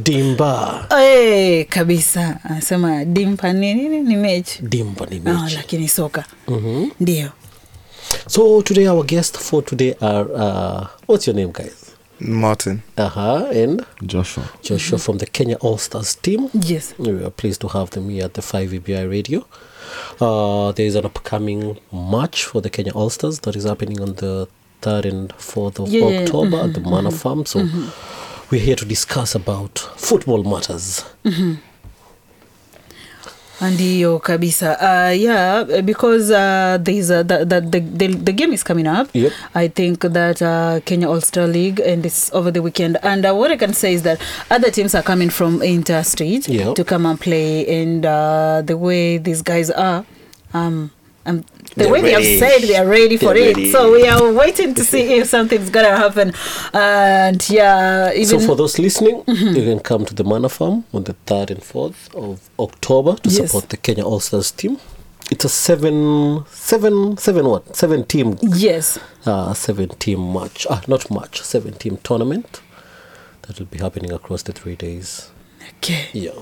dimba Eh, kabisa anasema dimpa ni nini ni mechi dimba ni Ah, mechi lakini soka Mhm. ndio so today our guest for today are uh, what's your name guys Martin. uh-huh and Joshua. joshua from the kenya all stars team yes We are pleased to have them here at the 5 ABI radio. Uh, there is an upcoming match for the Kenya All Stars that is happening on the 3rd and 4th of Yeah, yeah, October at the Mana Farm. So we're here to discuss about football matters. ndiyo kabisa uh, yeah because uh, there's a, the, the, the, the, the game is coming up Yep. i think that uh, kenya all-star league and it's over the weekend and uh, what i can say is that other teams are coming from interstate Yep. to come and play and uh, the way these guys are um, um, the They're way they have ready. said they are ready for They're it ready. so we are waiting to see if something's gonna happen and yeah even so for those listening, you can come to the Mana Farm on the 3rd and 4th of October to Yes. support the Kenya All Stars team. It's a seven, seven, seven what? Seven team yes uh, seven team match ah not match seven team tournament that will be happening across the three days okay yeah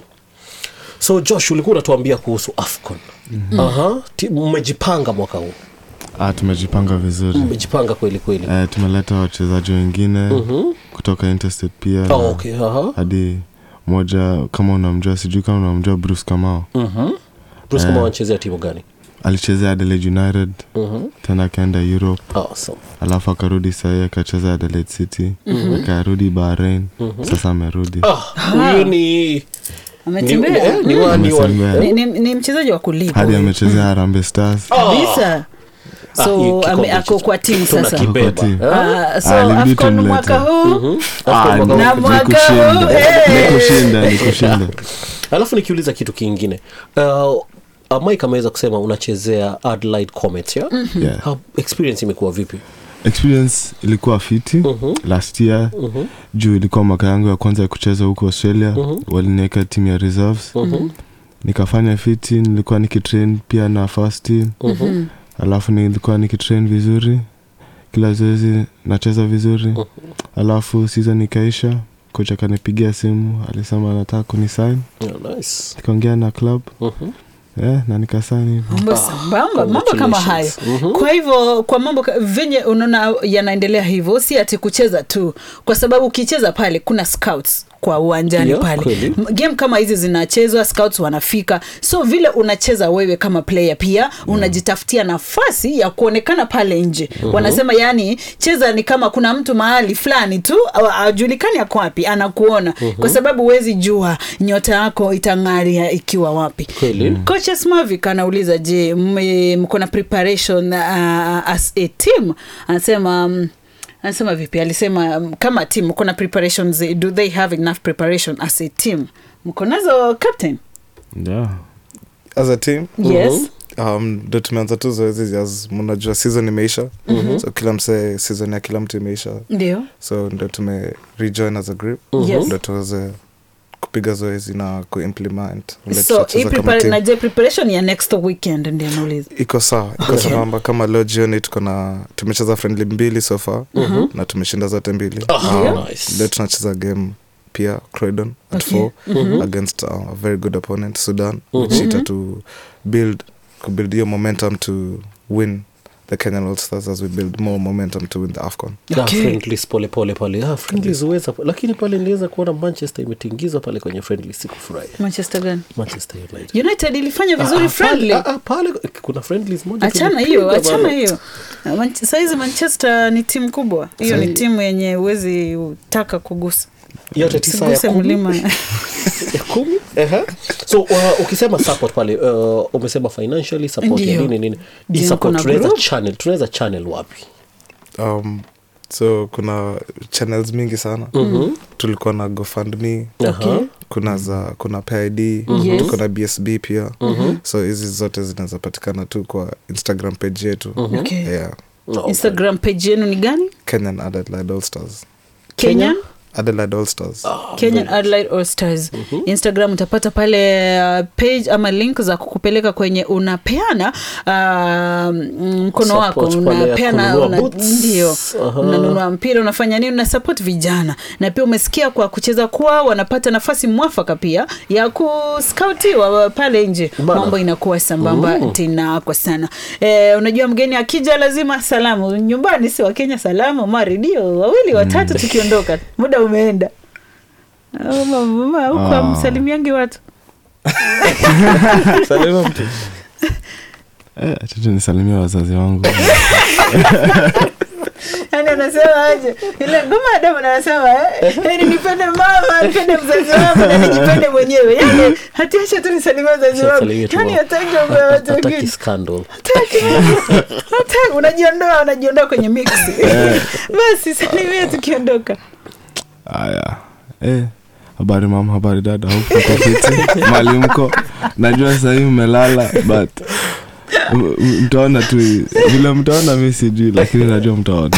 so josh ulikuwa unatuambia kuhusu afcon mm-hmm. Aha, ti- mmejipanga mwaka huu Ah, tumejipanga vizuri mmejipanga kweli kweli eh, tumeleta wachezaji wengine kutoka interstate pia oh, okay. Aha. hadi moja kama unamjua sijui kama unamjua bruce kamao mm-hmm. bruce kama wanachezea timu gani alichezea adelaide united mm-hmm. tena akaenda europe awesome. alafu akarudi sahii akacheza adelaide city akarudi bahrain sasa amerudi ah, huyu ni ni, ametembea eh, ni wa- ni wa- Ametembea. ni, ni, ni mchezaji wa kulipa hadi huyu. amechezea harambe stars kabisa Ah, hii so kikombe ame, hicho ako kwa timu sasa tunakibeba. Ako kwa timu. Ah? Ah, so Ah, ilibidi afcon tumlete. mwaka huu Mhm. Ah, Afcon mwaka ni- Na huu. ni mwaka kushinda. huu, eh. Ni kushinda ni kushinda alafu nikiuliza kitu kingine uh, uh, mike ameweza kusema unachezea adelaide comet ya Yeah. How- experience imekuwa vipi experience ilikuwa fiti Mhm. last year Mhm. juu ilikuwa mwaka yangu ya kwanza ya kucheza huko australia waliniweka timu ya reserves Mhm. nikafanya fiti nilikuwa nikitrain pia na first team Mhm. alafu nilikuwa nikitrain vizuri kila zoezi nacheza vizuri alafu season ikaisha kocha akanipigia simu alisema anataka kunisign Yeah, nice. nikaongea na club Mhm. yeah, na nikasign hivo mambo sambamba mambo kama hayo congratulations. kwa hivyo kwa mambo ka- venye unaona yanaendelea hivyo si ati kucheza tu kwa sababu ukicheza pale kuna scouts kwa uwanjani Yeah, pale kweli. M- game kama hizi zinachezwa scouts wanafika so vile unacheza wewe kama player pia unajitafutia nafasi ya kuonekana pale nje wanasema yani cheza ni kama kuna mtu mahali fulani tu a- ajulikani ako wapi anakuona kwa sababu huwezi jua nyota yako itang'aria ikiwa wapi Kweli. kocha smavik anauliza je mme- mko na preparation uh, as a team anasema um, anasema vipi alisema um, kama team mko na preparations do they have enough preparation as a team mko nazo captain yeah. As a team, yes um, ndo tumeanza tu zoezi as mnajua season imeisha so kila msee season ya kila mtu imeisha ndio so ndo tume rejoin as a group Yes. ndo tuweze kupiga zoezi na kuimplement vile so hii tutacheza kama prepara- team. na je preparation ya next weekend ndio nauliza iko sawa iko Okay. sambamba kama leo jioni tuko na tumecheza friendly mbili so far na tumeshinda zote mbili Ah, Um, nice. leo tunacheza game pia croydon at Okay. four against uh, a very good opponent sudan which ita to build kubuild hiyo momentum to win the kenyan all stars as we build more momentum to win the afcon Ah, Okay. friendlies pole pole pale ah, friendlies huweza lakini pale niliweza kuona manchester imetingizwa pale kwenye friendly sikufurahi manchester gani manchester united united ilifanya vizuri Ah, friendly pale, ah, ah, pale kuna friendlies moja achana hiyo tulipiga achana bana. hiyo Na Man- saizi manchester ni timu kubwa hiyo ni Sahi- timu yenye huwezi utaka kugusa yote tisa ya siguse kumi mlima ya kumi Ehe. so uh, ukisema support pale uh, umesema financially support ya Ndio. nini nini hii Ndio, support kuna tunaweza group. channel tunaweza channel wapi um, so kuna channels mingi sana Mhm. tulikuwa na gofundme Aha. kuna za kuna pid Yes. tuko na bsb pia so hizi zote zinaweza patikana tu kwa instagram page yetu Okay. yeah No, instagram page yenu ni gani kenyan adelaide all stars kenya adelaide all stars kenyan adelaide all stars instagram utapata pale uh, page ama link za kukupeleka kwenye unapeana uh, mkono wako Support pale ya unapeana kununua una, boots. ndio Aha. unanunua mpira unafanya nini una support vijana na pia umesikia kwa kucheza kwao wanapata nafasi mwafaka pia ya kuskautiwa pale nje Bana. mambo inakuwa sambamba tena kwa sana e, unajua mgeni akija lazima salamu nyumbani si wakenya salamu ma redio wawili watatu tukiondoka muda umeenda Oh, mama, huko Ah. amsalimiangi watu salima mtu Eh, acha tu nisalimia wazazi wangu yani anasema aje ile ngoma ya Diamond anasema eh, yani nipende mama nipende mzazi wangu na nijipende mwenyewe yani hatiacha tu nisalimie wazazi wangu Salimia tu yani mama. hataki mambo ya watu Hataki wengine scandal Hataki. Hataki. unajiondoa unajiondoa kwenye mix basi salimia tukiondoka haya eh, habari mama habari dada huku mko fiti mali mko najua sahii mmelala but m- m- mtaona tu vile mtaona mi sijui lakini najua mtaona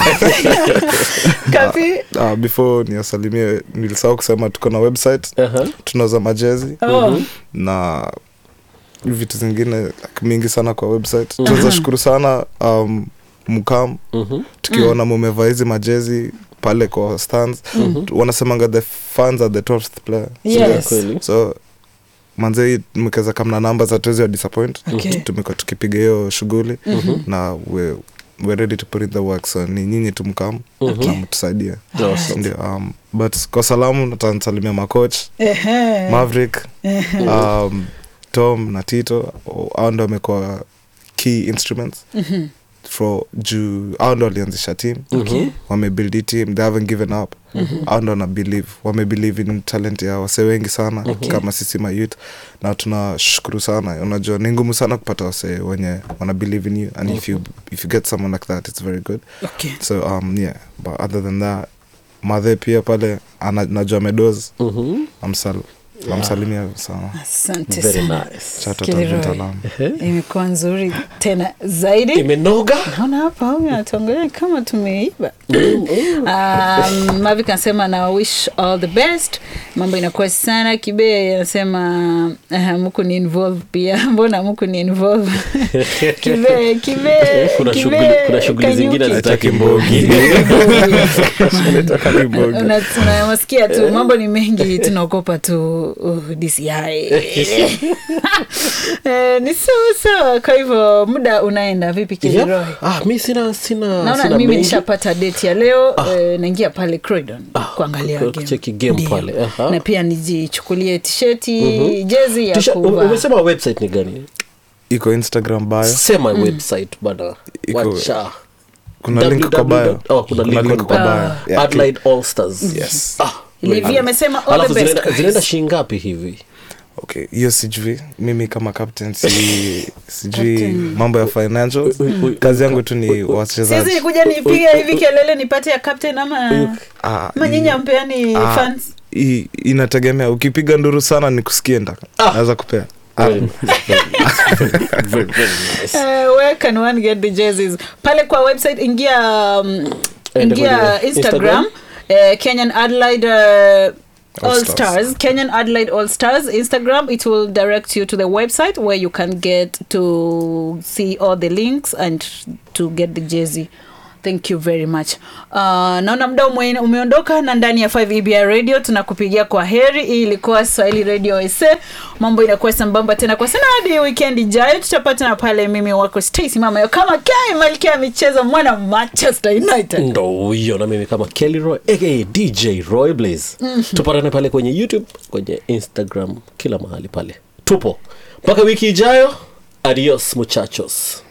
kapi uh, before niasalimie nilisahau kusema tuko na website Aha. tunauza majezi oh. na vitu zingine like, mingi sana kwa website tunaweza shukuru sana um, mkam Mhm. tukiona mumevaa hizi majezi pale kwa stands wanasemanga the fans are the 12th player Yes. Kweli. so manzei mkeza kamna namba za tuwezi wa disappoint Okay. tumekuwa tukipiga hiyo shughuli na we, we're ready to put in the work so ni nyinyi tumkam Okay. na mtusaidie Awesome. ndio um, but kwa salamu natansalimia macoach Ehe. maverick um, tom na tito au ndo wamekuwa key instruments Mhm. for juu au ndo walianzisha team Okay. wamebuild hii team they haven't given up au ndo wana believe wamebelieve in talent ya wase wengi sana Okay. kama sisi mayouth na tunashukuru sana unajua ni ngumu sana kupata wase wenye wana believe in you and if you if you get someone like that it's very good Okay. so um yeah but other than that madhe pia pale ana- najua medos Mhm. amsal namsalimia sana asante Very sana nice. Chato Kilroy. Tavern Talam. imekuwa nzuri tena zaidi imenoga naona hapa huyu anatuangalia kama tumeiba um, mavik anasema na wish all the best mambo inakuwa sana kibe anasema uh, muku ni involve pia mbona muku ni involve kibe kibe kuna Kibe, shughuli kuna shughuli Kanyuki. zingine hazitaki mbogi Una- unawasikia tu mambo ni mengi tunaogopa tu uh, DCI eh, ni sawa sawa kwa hivyo muda unaenda vipi Kiliroy Yeah. Ah, mi sina sina naona sina mimi mengi. nishapata date ya leo eh, naingia pale Croydon kuangalia ku- game. kucheki game Ndio. pale, aha. na pia nijichukulie tisheti jezi ya Tisha- u- kuvaa umesema website ni gani iko instagram bio sema website bana Iko- wacha kuna link kwa bio www. Oh, kuna link kwa kwa bio Yeah, Adelaide All Stars Yes. ah, Livi amesema all alafu the best zinaenda guys. zinaenda shilingapi hivi okay hiyo sijui mimi kama captain si, sijui Captain. mambo ya financial kazi yangu tu ni siwezi wachezaji kuja nipiga hivi kelele nipate ya captain ama Ah, ama nyinyi ampeani ah, fans i- inategemea ukipiga nduru sana nikusikie ndaka naweza kupea Ah, Very nice. Very, very nice. Uh, where can one get the jerseys pale kwa website ingia um, Enda ingia kwenye instagram uh, kenyan adelaide uh, All all Stars. stars kenyan adelaide all stars instagram it will direct you to the website where you can get to see all the links and to get the jersey thank you very much uh, naona mda ume, umeondoka na ndani ya 5 ebi radio tunakupigia kwa heri hii ilikuwa swahili radio sa mambo inakuwa sambamba tena kwa sana hadi weekend ijayo tutapatana pale mimi wako stacy mama yo kama kai malkia ya michezo mwana manchester united ndo huyo na mimi kama kelly roy aka dj roy blaze tupatane pale kwenye youtube kwenye instagram kila mahali pale tupo mpaka wiki ijayo adios muchachos